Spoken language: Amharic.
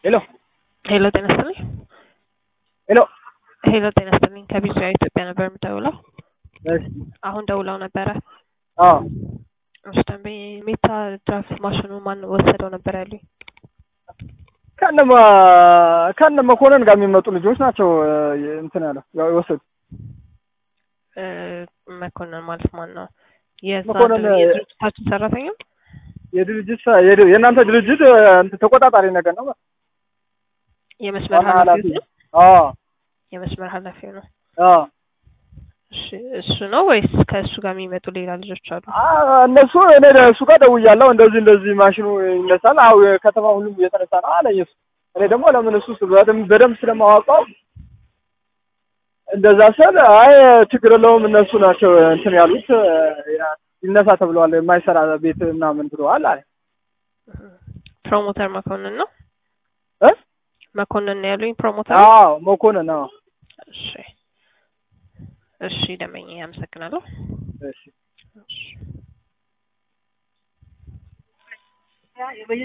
ሄሎ ሄሎ ጤና ይስጥልኝ። ሄሎ ሄሎ ጤና ይስጥልኝ። ከቢዝያ ኢትዮጵያ ነበር የምደውለው። እሺ አሁን ደውለው ነበረ። አዎ እሺ ደንበኛ ሜታ ድራፍት ማሽኑ ማን ወሰደው ነበር ያሉኝ? ከነማ ከነ መኮንን ጋር የሚመጡ ልጆች ናቸው እ- እንትን ያለው ያው የወሰዱ እ፣ መኮንን ማለት ማን ነው? የዛ መኮንን፣ ድር- የድርጅታችን ሰራተኛ የድርጅት ሰ- የድ- የእናንተ ድርጅት እ፣ እንትን ተቆጣጣሪ ነገር ነው የመስመር ዋና ኃላፊው ኃላፊ ነው? አዎ የመስመር ኃላፊው ነው። አዎ እሺ እሱ ነው ወይስ ከእሱ ጋር የሚመጡ ሌላ ልጆች አሉ? አ- እነሱ እኔ እሱ ጋር ደውያለሁ። እንደዚህ እንደዚህ ማሽኑ ይነሳል። አዎ የከተማ ሁሉም እየተነሳ ነው አለኝ እሱ። እኔ ደግሞ ለምን እሱ ስ- በደንብ በደንብ ስለማዋቀው እንደዛ ስል አይ ችግር የለውም እነሱ ናቸው እንትን ያሉት እ፣ ያ- ይነሳ ተብለዋል። የማይሰራ ቤት ምናምን ብለዋል አለ ፕሮሞተር መኮንን ነው። እ? መኮንን ነው ያሉኝ ፕሮሞተር። አዎ መኮንን አዎ እሺ እሺ ደመኛ አመሰግናለሁ። እሺ እሺ